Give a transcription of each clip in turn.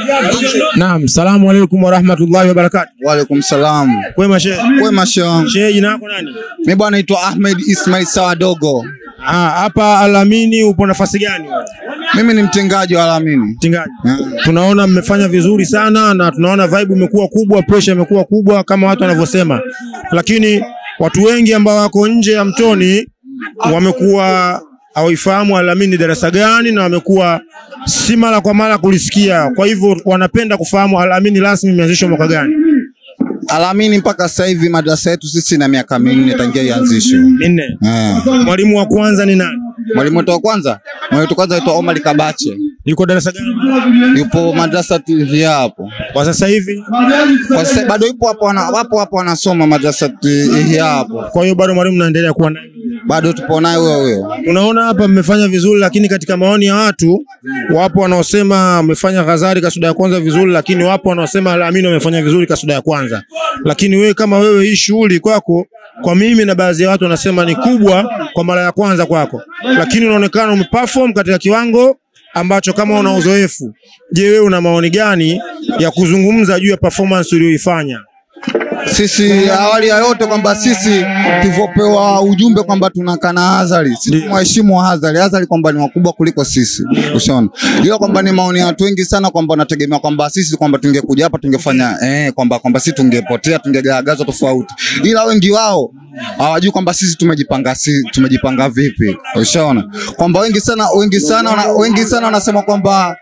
Naam, salamu alaikum warahmatullahi wabarakatuh. Waalaikum salam. Kwema shehe. Kwema shehe. Shehe, jina lako nani? Mimi bwana naitwa Ahmed Ismail Sawadogo. Ah, hapa Alamini upo nafasi gani wewe? Mimi ni mtengaji wa Alamini. Mtengaji. Yeah. Tunaona mmefanya vizuri sana na tunaona vibe imekuwa kubwa, pressure imekuwa kubwa kama watu wanavyosema, lakini watu wengi ambao wako nje ya Mtoni wamekuwa hawaifahamu Alamini darasa gani na wamekuwa si mara kwa mara kulisikia. Kwa hivyo wanapenda kufahamu Alamini rasmi imeanzishwa mwaka gani? Alamini mpaka sasa hivi madrasa yetu sisi na miaka minne tangia ianzishwe. Minne. Eh. Mwalimu wa kwanza ni nani? Mwalimu wetu wa kwanza, mwalimu wetu wa kwanza aitwa Omar Kabache. Yuko darasa gani? Yupo madrasa TV hapo. Kwa sasa hivi. Kwa sasa bado yupo hapo wana, wapo hapo wanasoma madrasa TV hapo. Kwa hiyo bado mwalimu naendelea kuwa naye. Bado tupo naye huyo huyo. Unaona hapa mmefanya vizuri, lakini katika maoni ya watu wapo wanaosema mmefanya Ghazali kasuda ya kwanza vizuri, lakini wapo wanaosema Alamini wamefanya vizuri kasuda ya kwanza. Lakini wewe kama wewe, hii shughuli kwako, kwa mimi na baadhi ya watu wanasema ni kubwa kwa mara ya kwanza kwako, lakini unaonekana umeperform katika kiwango ambacho kama una uzoefu. Je, wewe una maoni gani ya kuzungumza juu ya performance uliyoifanya? Sisi awali ya yote kwamba sisi tulivyopewa ujumbe kwamba tunakaa na Azali, sisi tumheshimu Azali. Azali kwamba ni wakubwa kuliko sisi, ushaona. Ila kwamba ni maoni ya watu wengi sana kwamba wanategemea kwamba sisi kwamba tungekuja hapa tungefanya eh, kwamba kwamba sisi tungepotea tungegaragazwa tofauti, ila wengi wao hawajui kwamba sisi tumejipanga si, tumejipanga vipi, ushaona kwamba wengi sana wengi sana wana, wengi sana wanasema kwamba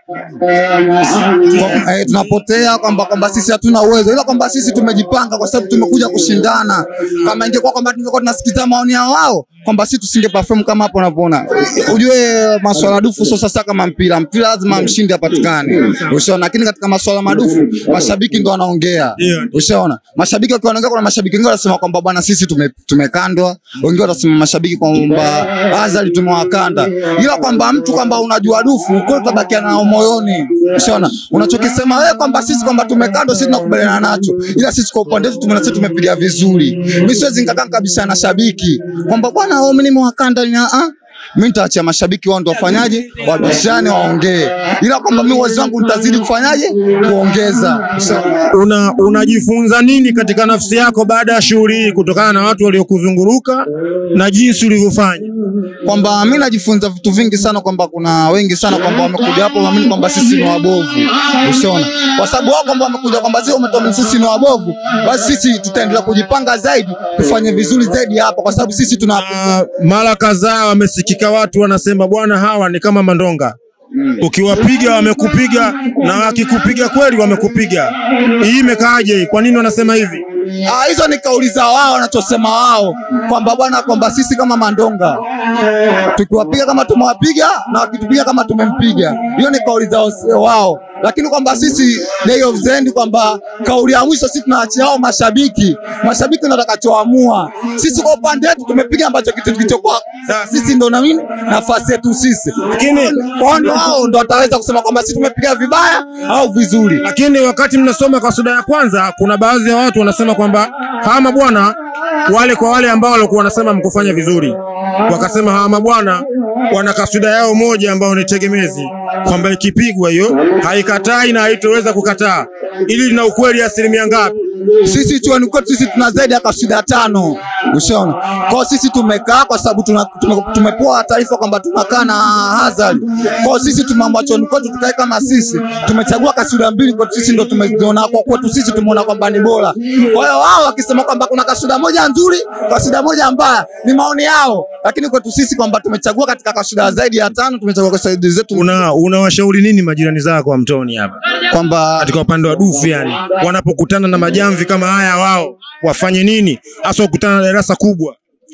kwa, eh, tunapotea kwamba kwamba sisi hatuna uwezo, ila kwamba sisi tumejipanga kwa sababu tumekuja kushindana. Kama ingekuwa kwamba tungekuwa tunasikiza maoni ya wao kwamba sisi tusinge perform kama hapo unavyoona. Ujue masuala ya dufu sio sasa kama mpira, mpira lazima mshindi apatikane, ushaona. Lakini katika masuala madufu mashabiki ndo wanaongea, Yeah. ushaona. Mashabiki wakiwa wanaongea, kuna mashabiki wengine wanasema kwamba bwana, sisi tume, tumekandwa, wengine wanasema mashabiki kwamba Azali tumewakanda, ila kwamba mtu kwamba unajua dufu ukweli utabakia nao moyoni, ushaona. Unachokisema wewe kwamba sisi kwamba tumekandwa, sisi tunakubaliana nacho, ila sisi kwa upande wetu tumeona sisi tumepiga vizuri. Mimi siwezi nikakaa kabisa na shabiki kwamba bwana, wewe mimi nimewakanda ni ah mimi nitaachia mashabiki wao ndo wafanyaje, wabishane waongee, ila kwamba mimi uwezo wangu nitazidi kufanyaje, kuongeza. Ushaona? una unajifunza nini katika nafsi yako baada ya shughuli hii kutokana na watu waliokuzunguruka na jinsi ulivyofanya? kwamba mi najifunza vitu vingi sana, kwamba kuna wengi sana kwamba wamekuja hapo waamini kwamba sisi ni wabovu, ushaona, kwa sababu wao kwamba wamekuja kwamba sisi umetuamini sisi ni wabovu, basi sisi tutaendelea kujipanga zaidi, tufanye vizuri zaidi hapa, kwa sababu sisi tuna Ah, mara kadhaa wamesikika watu wanasema bwana, hawa ni kama mandonga ukiwapiga wamekupiga na wakikupiga kweli wamekupiga. Hii imekaaje? hii? Kwa nini wanasema hivi? Ah, hizo ni kauli za wao wanachosema wao kwamba bwana, kwamba sisi kama mandonga tukiwapiga kama tumewapiga na wakitupiga kama tumempiga. Hiyo ni kauli za wao, lakini kwamba sisi day of the end, kwamba kauli ya mwisho sisi tunaachia hao mashabiki. Mashabiki ndio watakachoamua. Sisi kwa upande wetu tumepiga ambacho kitu kilichokuwa sisi ndo na nini nafasi yetu sisi, lakini kwao wao ndo wataweza kusema kwamba sisi tumepiga vibaya au vizuri. Lakini wakati mnasoma kasuda ya kwanza, kuna baadhi ya watu wanasema kwamba hawa mabwana wale kwa wale ambao walikuwa wanasema mkufanya vizuri, wakasema hawa mabwana wana kasuda yao moja ambayo ni tegemezi, kwamba ikipigwa hiyo haikatai na haitoweza kukataa. Ili lina ukweli asilimia ngapi? sisi chuoni kwetu sisi tuna zaidi ya kasida tano, ushaona. Kwa sisi tumekaa kwa sababu tuna, tume, tumepewa taarifa kwamba tunakaa na Hazard. Kwa sisi tumeamua chuoni kwetu tukae kama sisi, tumechagua kasida mbili kwetu sisi ndo tumeziona kwa kwetu sisi tumeona kwamba ni bora. Kwa hiyo wao wakisema kwamba kuna kasida moja nzuri, kasida moja mbaya, ni maoni yao, lakini kwetu sisi kwamba tumechagua katika kasida zaidi ya tano, tumechagua kasida zetu Una unawashauri nini majirani zako wa Mtoni hapa kwamba katika upande wa dufu, yani wanapokutana na majamvi kama haya, wao wafanye nini hasa kukutana na darasa kubwa?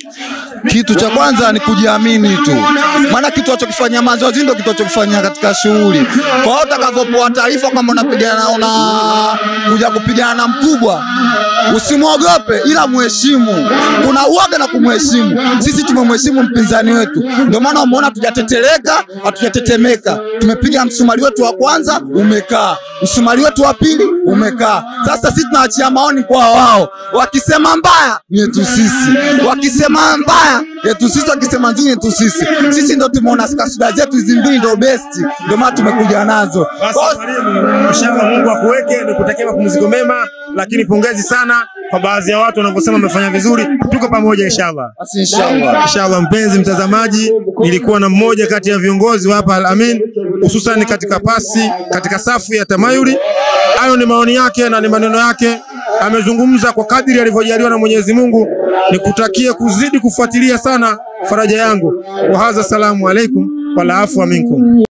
Kitu cha kwanza ni kujiamini tu, maana kitu achokifanyia mazoezi ndio kitu achokifanyia katika shughuli. Kwa hiyo utakavyopewa taarifa kama unapigana una kuja kupigana na mkubwa, usimwogope, ila muheshimu. Kuna uoga na kumheshimu. Sisi tumemheshimu mpinzani wetu, ndio maana umeona hatujateteleka, hatujatetemeka. Tumepiga msumari wetu wa kwanza umekaa, msumari wetu wa pili umekaa. Sasa sisi tunaachia maoni kwa wao, wakisema mbaya ni yetu sisi, wakisema mbaya yetu sisi, wakisema nzuri yetu sisi. Sisi sisi ndo tumeona kasuda zetu hizi mbili ndo best, ndio maana tumekuja nazo. Basi Kwa- mwalimu, inshallah Mungu akuweke, nikutakia mapumziko mema, lakini pongezi sana kwa baadhi ya watu wanavyosema wamefanya vizuri. Tuko pamoja inshallah. Basi inshallah. Inshallah, mpenzi mtazamaji, nilikuwa na mmoja kati ya viongozi wa hapa Al Amin, hususan katika pasi, katika safu ya tamayuli. Hayo ni maoni yake na ni maneno yake, amezungumza kwa kadiri alivyojaliwa na Mwenyezi Mungu. Nikutakie kuzidi kufuatilia sana faraja yangu. Wa hadha, salamu alaikum wala afwa minkum.